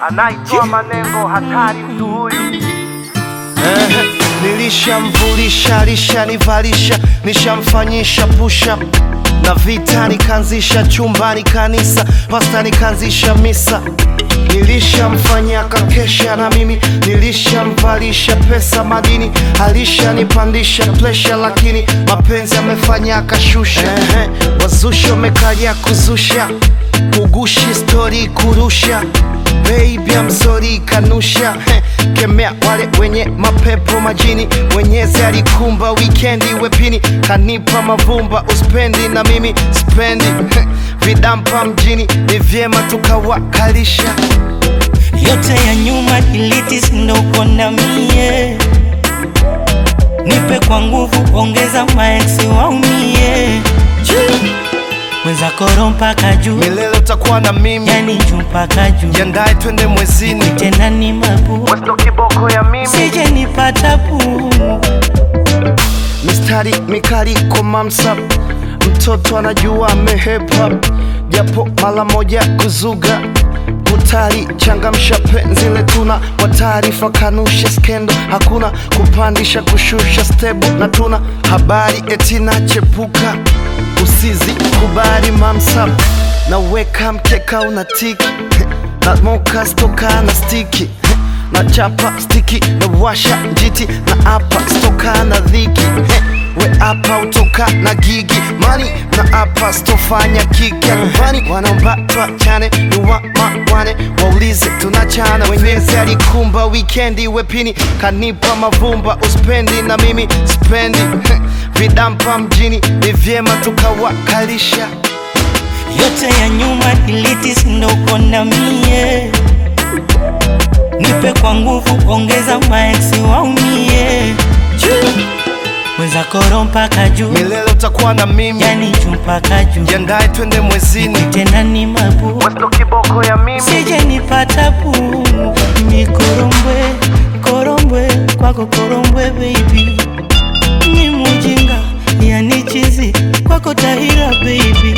anaitoa manengo hatari mtu huyu Eh, nilishamvulisha lishanivalisha nishamfanyisha push up na vita nikaanzisha chumbani kanisa pasta nikaanzisha misa nilishamfanyia kakesha na mimi nilishamvalisha pesa madini alishanipandisha plesha lakini mapenzi amefanya akashusha eh, wazusha wamekaja kuzusha kugushi stori kurusha Baby I'm sorry kanusha Heh, kemea wale wenye mapepo majini mwenyezi alikumba wikendi wepini kanipa mavumba uspendi na mimi spendi Heh, vidampa mjini ni vyema tukawakalisha yote ya nyuma delete, ndo uko na mie, nipe kwa nguvu, ongeza maeksi waumie, weza koro mpaka juu, milele utakuwa na mimi yani juu mpaka juu, jiandae twende mwezini tena ni mabu, westo kiboko ya mimi sije nipata puu mistari mikali kwa mamsap mtoto anajua amehepa japo mara moja kuzuga kutari changamsha penzi letuna kwa taarifa kanusha skendo hakuna kupandisha kushusha stebu na tuna habari etina chepuka usizi kubali mamsap na weka mkeka una tiki na moka stoka na stiki na chapa stiki na washa njiti na apa stoka na dhiki He, we apa utoka na gigi mani na apa stofanya kiki ya nyumbani wanaomba tuachane ni wa mawane waulize tunachana wenyezi alikumba wikendi wepini kanipa mavumba uspendi na mimi spendi He, vidampa mjini ni vyema tukawakalisha yote ya nyuma delete, ndo uko na mie, nipe kwa nguvu, ongeza maeksi waumie, weza koro mpaka juu, milele utakuwa na mimi yani juu mpaka juu, jiandae twende mwezini tena ni mabu, westo kiboko ya mimi sije nipata puu, ni korombwe korombwe kwako korombwe baby, ni mujinga yani chizi kwako tahira baby